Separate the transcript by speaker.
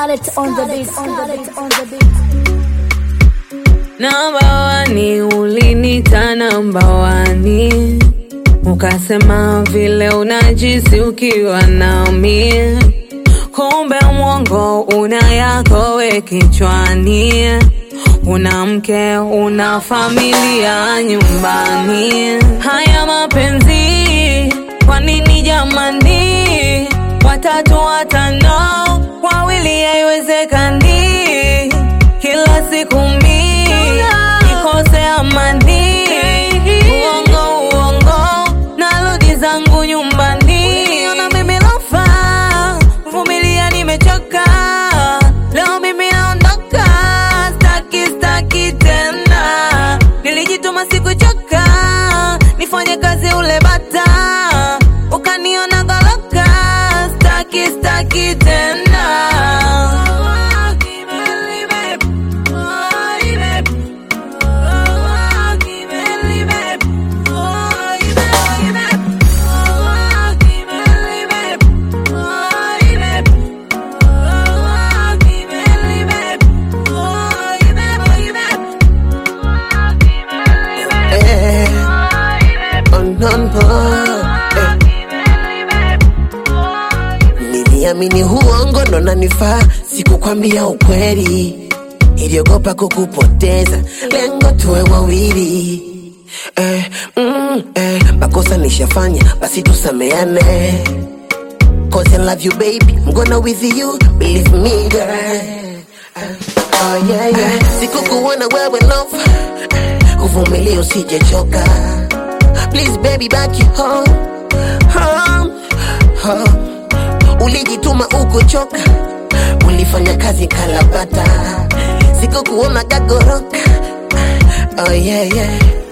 Speaker 1: Scarlet on the beat, Scarlet on the beat.
Speaker 2: Namba wani ulinita namba wani, ukasema vile unajisi ukiwa nami, kumbe mwongo una yako we kichwani, una mke una familia nyumbani. Haya mapenzi kwa nini jamani? Watatu watano wawili haiwezekani, kila siku mi nikose amani, uongo uongo, narudi zangu nyumbani. Ona mimi lofa, vumilia, nimechoka leo, mimi naondoka, staki staki tena, nilijituma sikuchoka, nifanye kazi ule bata, ukaniona goloka, staki staki tena.
Speaker 3: Eh, oh, no, no, eh. Niliamini huongo ndo nanifaa, sikukwambia ukweli, niliogopa kukupoteza, lengo tuwe wawili. Eh, mm, eh, makosa nishafanya, basi tusameane. Cause I love you baby, I'm gonna with you, believe me girl. Oh yeah, yeah. Sikukuona wewe love, uvumilie usijechoka. Please baby back you home, home, home. Ulijituma ukuchoka, ulifanya kazi kalapata, sikukuona gagoroka. Oh yeah, yeah.